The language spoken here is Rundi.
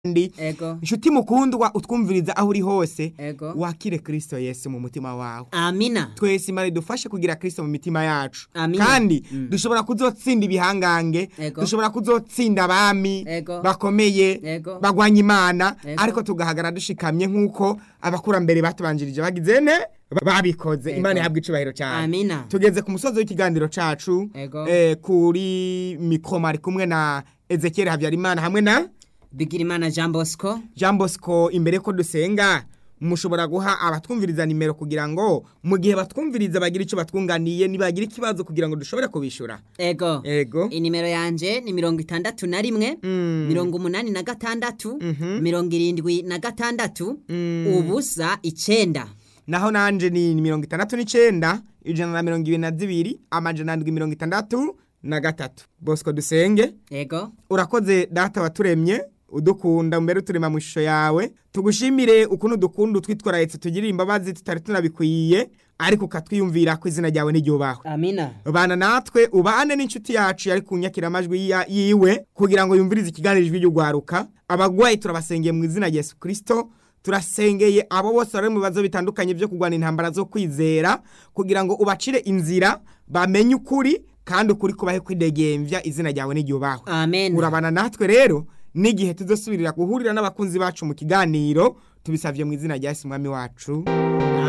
kandi ego inshuti mukundwa utwumviriza aho uri hose ego wakire kristo yesu mu mutima wawe amina twese imana idufashe kugira kristo mu mitima yacu Amina. kandi Mm. dushobora kuzotsinda ibihangange Ego. dushobora kuzotsinda abami Ego. bakomeye Ego. bagwanya imana Ego. ariko tugahagarara dushikamye nk'uko abakurambere batubanjirije bagize ne babikoze Ego. imana ihabwa icubahiro cyane amina tugeze ku musozi w'ikiganiro cacu Ego. eh, kuri mikoma ari kumwe na ezekiel habyarimana hamwe na bigirimana jean bosco jean bosco imbere ko dusenga mushobora guha abatwumviriza nimero kugira ngo mu gihe batwumviriza bagira icyo batwunganiye nibagira ikibazo kugira ngo dushobore kubishura ego ego inimero yanje ni mirongo itandatu na rimwe Mm. mirongo umunani na gatandatu Mhm. mirongo irindwi na gatandatu Mm. ubusa icenda naho nanje ni mirongo itandatu n'icenda ijana na mirongo ibiri na zibiri amajana ndwi mirongo itandatu na gatatu bosco dusenge ego urakoze data waturemye udukunda mbere uturema mu ishusho yawe tugushimire ukuntu dukunda utwitwararetse tugirira imbabazi tutari tunabikwiye ariko ukatwiyumvira ko izina ryawe n'iryubahwe amina bana natwe ubane n'inshuti yacu yari kunyakira amajwi ya- yiwe kugira ngo yumvirize ikiganiro ijwi ry'ugwaruka abagwayi turabasengeye mu izina rya yesu kirisito turasengeye abo bose bari mu bibazo bitandukanye byo kurwana intambara zo kwizera kugira ngo ubacire inzira bamenye ukuri kandi ukuri kubahe kwidegembya izina ryawe n'iryubahwe amen urabana natwe rero n'igihe tuzosubirira guhurira n'abakunzi bacu mu kiganiro tubisabye mu izina rya yesu umwami wacu